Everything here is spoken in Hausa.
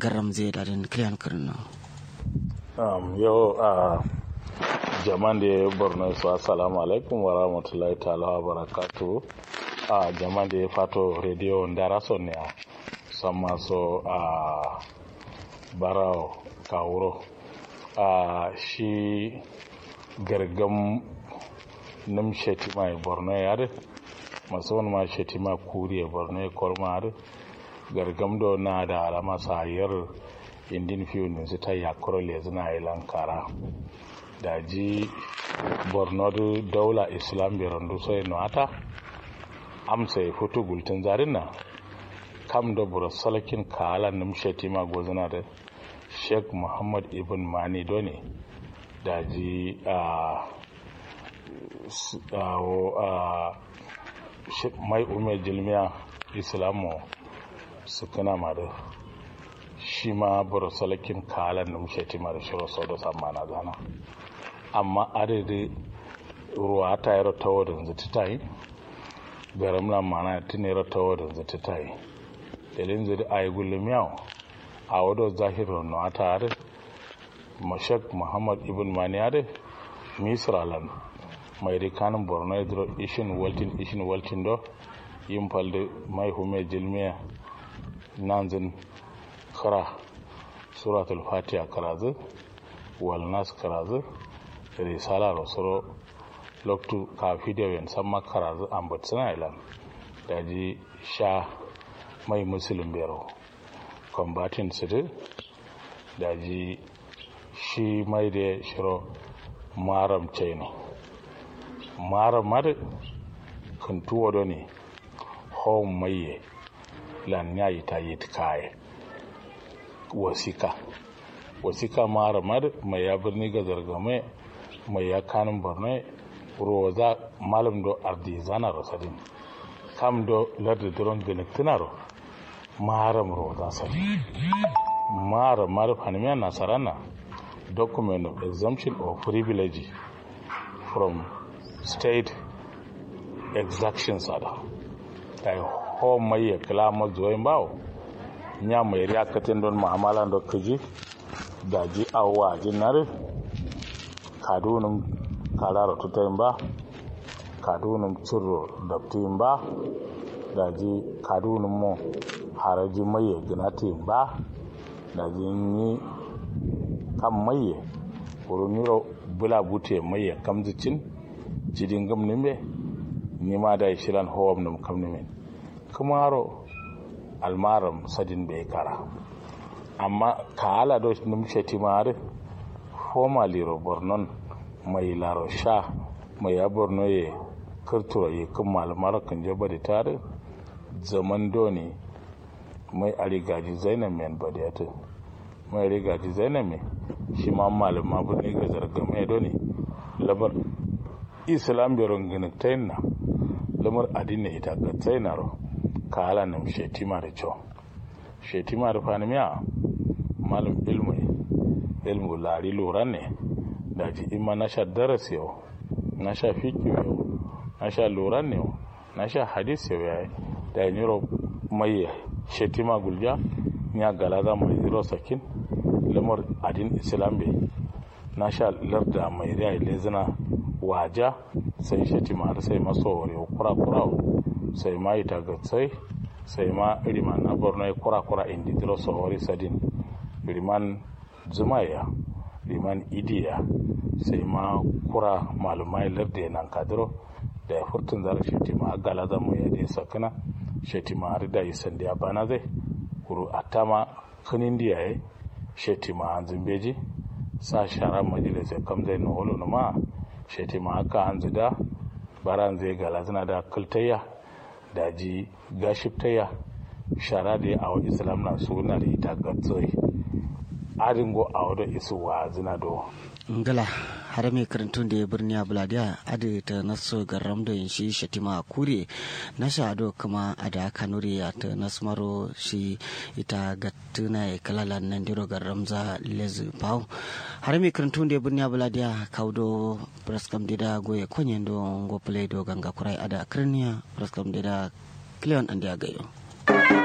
garam zai da den kliyan kirno um, yau a uh, jaman da ya borno su assalamu alaikum wa rahmatullahi ta'ala wa barakatu a uh, jaman da ya fato rediyo ndara so ne a san maso a uh, barao kawuro a shi gargam nim shetima e borno yare maso ma shetima kuri e borno e kolmare gargam do na da alama sayar indin fiyo ne su ta yakuro le zina lankara da ji borno daula islam bi randu sai no ata amsa ya fito gultin zarin na kam da bura salakin kala numsheti ma gozana da sheikh muhammad ibn mani doni da ji a mai umar jilmiya islamu su kana ma da shi ma bura salakin kalan numsheti ma da shirin sau da sama na zana amma adadi ruwa ta yi ratawa da zata ta yi garam na mana tuni ratawa da zata ta yi dalin zai a yi gulum yau a wadda zahirar na ta yare mashak muhammad ibn mani yare misralan mai rikanin borno ya zuro ishin waltin ishin waltin do yin falde mai hume jilmiya nanzin kara suratul fatiha karazu walnas karazu risala rosoro loktu ka video yen samma karazu ambat sana ilan daji sha mai musulun bero combatin sidi daji shi mai da shiro maram chaini maram mad kuntuwa do ne home maye lan yayi ta yi kaye wasika wasika maram mad mai ya birni ga zargame mai ya kanin borno roza malam do ardi zana rosadin kam do lardi doron benektinaro maram roza sadi mara mara fanimiya nasarana document of exemption or privilege from state exactions ada kai ho mai ya kalama zoyin bawo nya mai riya katin don mu'amala da kaji da ji awwa jinare kadunum karara tutayin ba kadunum cirro daftin ba da ji kadunum mu haraji mai ya ginatin ba da ji yi kan mai ya kuruniro bula bute mai ya kamzicin jidin gamnin be ni ma da shiran howam num kamnimin kumaro almaram sadin bai kara amma ka ala do num shetimare formaliro bornon mai laro sha mai ya borno ye kirtura ye kan malamar kan jaba da tare zaman doni mai arigaji zainab men badiyatu mai arigaji zainab me shi ma malama birni ga zarga mai doni labar islam biron ginin na lamar adina ita ga tsainaro ka ala nam shetima da cewa shetima da fanimiya malam ilmu ilmu lari lura ne da ji ima na sha darasi yau na sha fiki yau na sha lura ne yau na sha hadis yau yayi da yin yiro mai shetima gulja ya gala za mai yiro sakin lamar adin islam bai na sha larda mai rai lezina waja sai shetima har sai maso wari kura kura sai ma ita gatsai sai ma iriman na borno ya kura kura indi diro sawari sadin iriman zumaya liman idiya sai ma kura malumai larda nan kadiro da ya furtun zara shetima a gala zama ya dai sakana shetima har da yi sandi a bana zai kuru a tama kanin diya ya shetima an zimbeji sa shara majalisar kam zai na holo na ma shetima haka an zida baran zai gala zina da kultayya da ji gashiftayya shara da ya awa islam na suna da ita gatsoi adingo a wadda isu wa zina do ngala har mai karantun da ya birni a buladiya adi ta naso garam da yin shi shatima kure na shado kuma a da kanuri ya ta nasmaro shi ita gattuna ya kalalan nan diro garam za lezi pau har mai karantun da ya birni a buladiya kaudo praskam da goye konyen do ngo play do ganga kurai ada krenia praskam da cleon andi agayo